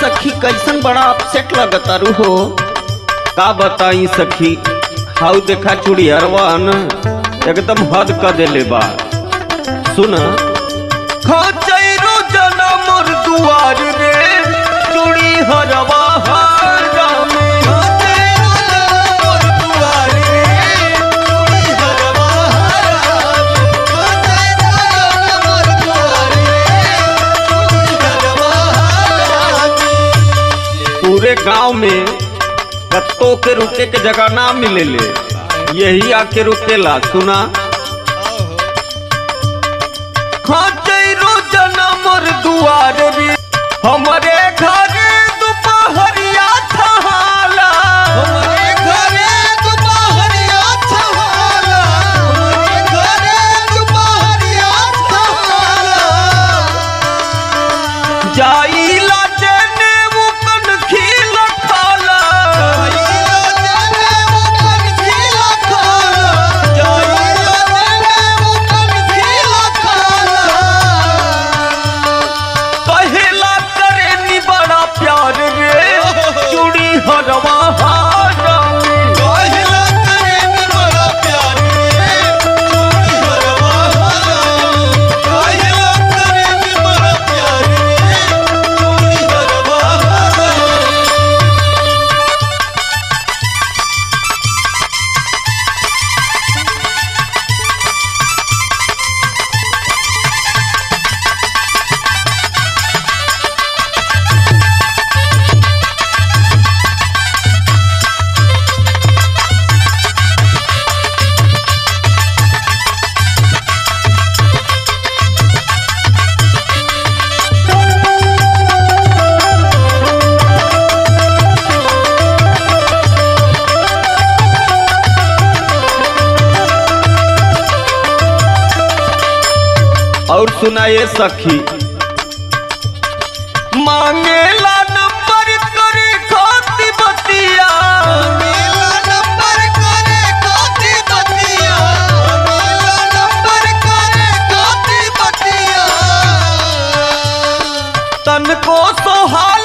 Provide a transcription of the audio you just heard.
सखी कैसन बड़ा अपसेट लगतारू हो का बताई सखी हाउ देखा चुड़ियरवा न एकदम हद क देले बा सुन खचैरो जनम दुआर रे चूड़ी हरवा हरा में पूरे गांव में कत्तो के रुके के जगह ना मिलेले यही आके रुकेला सुना खचैरो जनम दुआर रे हमरे घर दुपहरिया छहाला हमरे घरे दुपहरिया छहाला हमरे घरे दुपहरिया छहाला जाइला जने मुकन खिल खाला जाइला जने मुकन खिल खाला जाइला जने मुकन खिल खाला कहेला करे नी बड़ा प्यार रे चूड़ी हरवा हारा कहेला करे नी बड़ा प्यार रे चूड़ी हरवा हारा कहेला करे नी बड़ा प्यार रे चूड़ी हरवा हारा और सुनाए सखी मांगेला नंबर करे खाती बतिया मांगेला नंबर करे खाती बतिया मांगेला नंबर करे खाती बतिया तन को सोहाल